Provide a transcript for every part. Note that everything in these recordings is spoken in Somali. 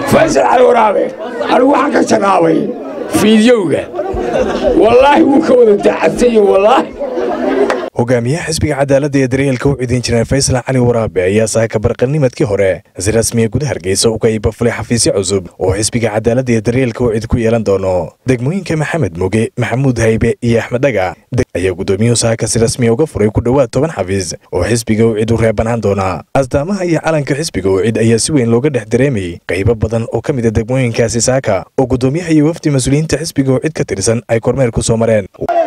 faysal cali waraabe anigu waxaan ka shaqaabay fiidyowga wallaahi wuu ka wada daacadsan yahi wallaahi hogaamiyaha xisbiga cadaaladda ee daryeelka u ciidan jiray faysal cali waraabe ayaa saaka barqanimadkii hore si rasmiya guda hargeysa uga iibafulay xafiisyo cusub oo xisbiga cadaaladda ee daryeelka u cid ku yeelan doono degmooyinka maxamed muge maxamuud haybe iyo axmed dhaga ayaa gudoomiyuhu saaka si rasmiya uga furay ku dhowaad toban xafiis oo xisbiga u cid u reebanaan doona astaamaha iyo calanka xisbiga u cid ayaa si weyn looga dhex dareemayay qaybo badan oo ka mid a degmooyinkaasi saaka oo gudoomiyaha iyo wafdi mas-uuliyiinta xisbiga u cid ka tirsan ay kormeer ku soo mareen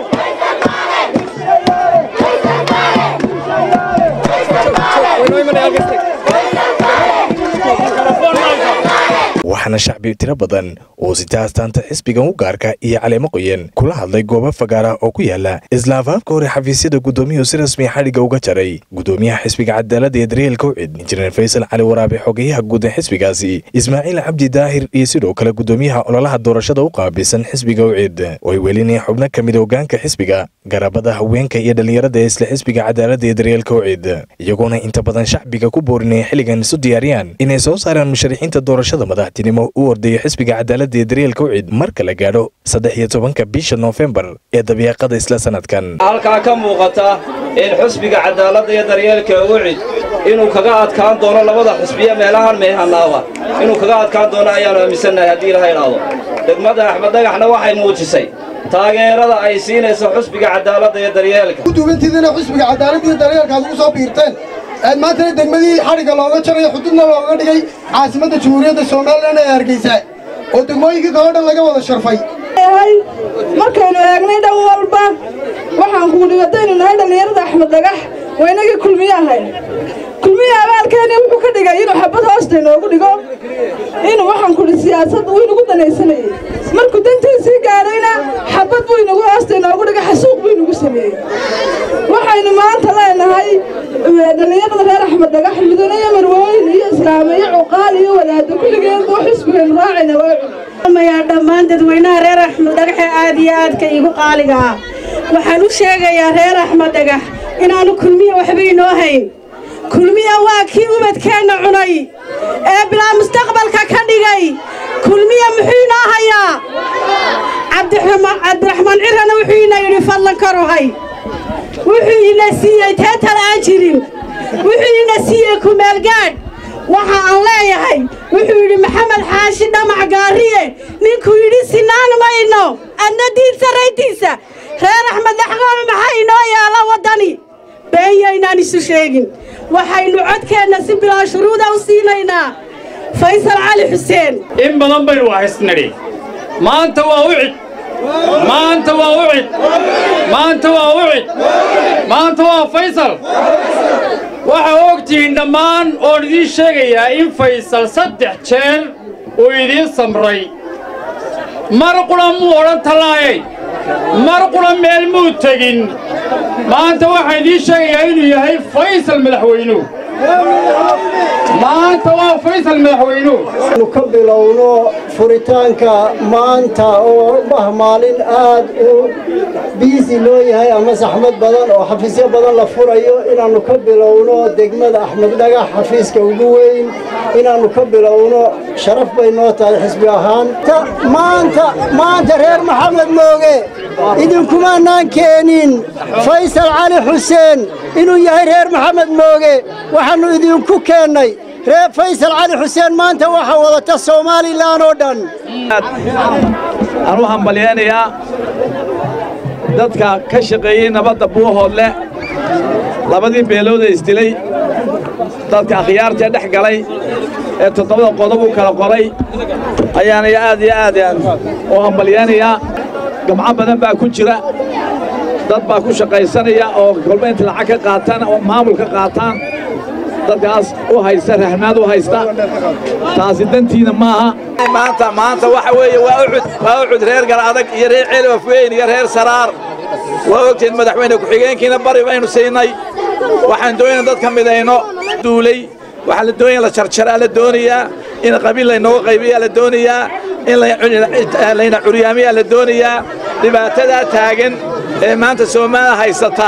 waxaana shacbi tiro badan oo sita astaanta xisbigan u gaarka iyo caleemo qoyan kula hadlay goobo fagaara oo ku yaala isla afaafka hore xafiisyada gudoomiyuhu si rasmiya xadhigga uga jaray gudoomiyaha xisbiga cadaaladda ee daryeelka u cid injineer faysal cali waraabe xogeyaha guud ee xisbigaasi ismaaciil cabdi daahir iyo sidoo kale gudoomiyaha ololaha doorashada u qaabilsan xisbiga u cid oo ay welinayeen xubno ka mid hogaanka xisbiga garabada haweenka iyo dhallinyarada ee isla xisbiga cadaaladda ee daryeelka u cid iyagoona inta badan shacbiga ku boorinaya xilligan isu diyaariyaan inay soo saaraan musharaxiinta doorashada madaxtinimo u ordayo xisbiga cadaaladda ee daryeelka u cid marka la gaadho saddex iyo tobanka bisha noofembar ee dabiiqada isla sanadkan halkaa ka muuqata in xusbiga cadaaladda iyo daryeelka u cid inuu kaga adkaan doono labada xusbiya meelahan meehanaaba inuu kaga adkaan doono ayaannu aaminsannahay haddii ilaha idhaahdo degmada axmed dhagaxna waxay muujisay taageerada ay siinayso xusbiga cadaaladda iyo daryeelka uduubantiidina xusbiga cadaaladda iyo daryeelka aad ugu soo biirteen aad maantana degmadii xadhigga looga jarayo xududna looga dhigay caasimadda jamhuuriyadda somalilan ee hargeysa oo degmooyinkii kaloo dhan laga wada sharfay markaynu eegnay dhan walba waxaan kuudhi haddaynu nahay dhallinyarada axmed dhagax waa inagii kulmiye ahayn kulmiye abaalkeeni wuxuu ka dhigay inuu xabad hoosta inoogu dhigo inuu waxaan kudhi siyaasad uu inagu danaysanayey markuu dantiisii gaadhayna xabad buu inagu hoosta inoogu dhigay xasuuq buu inagu sameeyey waxaynu maanta leenahay dhallinyarada reer axmed dhagax mudane iyo marwooyin iyo islaame iyo cuqaal iyo wadaado kulligeen buu xisbigaynu raacayna waa mayaa dhammaan dadweynaha reer axmed dhagaxe aad iyo aadka iigu qaaliga ah waxaan u sheegayaa reer axmed dhagax inaannu kulmiya waxba inoo hayn kulmiya waa kii ubadkeenna cunay ee bilaa mustaqbalka ka dhigay kulmiya muxuu inoo hayaa cabdiraxmaan cirana wuxuu ina yidhi fadlan karuhay wuxuu ina siiyey teetal aan jirin wuxuu ina siiyey kumeelgaadh waxa aan leeyahay wuxuu yidhi maxamed xaashi dhamac gaariye ninkuu yidhi sinaan mayno adna diin sarraytiisa reer axmed dhaxqaame maxaa inoo yaala waddani beenyaynaan isu sheegin waxaynu codkeenna si bilaa shuruuda u siinaynaa faysal cali xuseen in badan baynu wahaysnidhi maanta waa u cid maanta waa u cid maanta waa u cid maanta waa faysal waxaa ogtihiin dhammaan oon idiin sheegayaa in faysal saddex jeer uu idiin samray mar qura muu odhan tallaayay mar qura meel muu tegin maanta waxaan idiin sheegayaa inuu yahay faysal madaxweynuhu maanta waa faysal madaxweynuhu anu ka bilowno furitaanka maanta oo bah maalin aad u biisi loo yahay ama saxmad badan oo xafiisyo badan la furayo inaannu ka bilowno degmada axmed dhagax xafiiska ugu weyn inaannu ka bilowno sharaf bay noo tahay xisbi ahaan maanta maanta reer maxamed mooge idinkumaanaan keenin faysal cali xuseen inuu yahay reer maxamed mooge waxaannu idinku keennay reer faysal cali xuseen maanta waxaa wadata somalilan oo dhan aan u hambalyaynayaa dadka ka shaqeeyey nabadda buuhoodle labadii beelooda isdilay dadka akhyaartee dhex galay ee toddobada qodob u kala qoray ayaanay aad iyo aad u hambalyaynayaa gamco badan baa ku jira dad baa ku shaqaysanaya oo kolba inta lacag ka qaataan oo maamul ka qaataan dadkaas u haysta rahmaad u haysta taasi dantiina maaha maanta maanta waxa weeye waa ucud waa ucud reer gar adag iyo reer ceelwaf weyn iyo reer saraar waa ogtiin madaxweyne ku-xigeenkiina bari baynu siinay waxaan doonayna dadka midayno duulay waxaa la doonaya la jarjaraa la doonayaa in qabiil laynooga qaybiyaa la doonayaa in layna curyaamiyaa la doonayaa dhibaatadaa taagan ee maanta soomaaliya haysata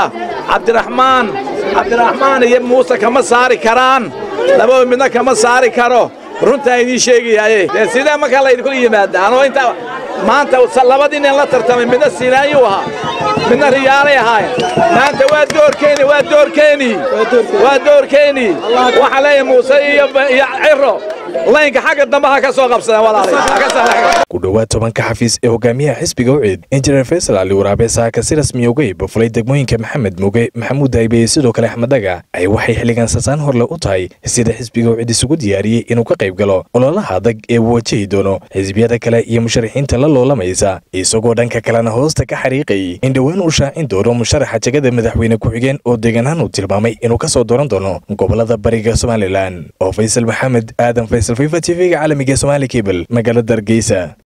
cabdiraxmaan cabdiraxmaan iyo muuse kama saari karaan lababa midna kama saari karo runtaa idiin sheegayaaye dee sidee markaa laydinku yimaada anoo inta maanta labadii nin la tartamay midna siinaayuu ahaa midna riyaalay ahaayeen maanta waa doorkeeni waa doorkeeni waa doorkeeni waxaa leeyahay muuse iyo iyo ciro laynka xagga dambe ha ka soo qabsadeen walaalay ku dhowaad tobanka xafiis ee hogaamiyaha xisbiga ucid injineer faysal cali waraabe saaka si rasmiya uga ibafulay degmooyinka maxamed muge maxamuud daybe iyo sidoo kale axmed daga ay waxay xilligan sasaan horle u tahay sida xisbiga ucid isugu diyaariyey inuu ka qayb galo ololaha adag ee uu wajahi doono xisbiyada kale iyo musharaxiinta la loolamaysa isagoo dhanka kalena hoosta ka xariiqayay in dhowaan uu shaacin doono musharaxa jegada madaxweyne ku-xigeen oo deegaanahan uu tilmaamay inuu ka soo dooran doono gobolada bariga somalilan oo faysal maxamed aadan faysal fifa t v-ga caalamiga somaali kebel magaalada hargeysa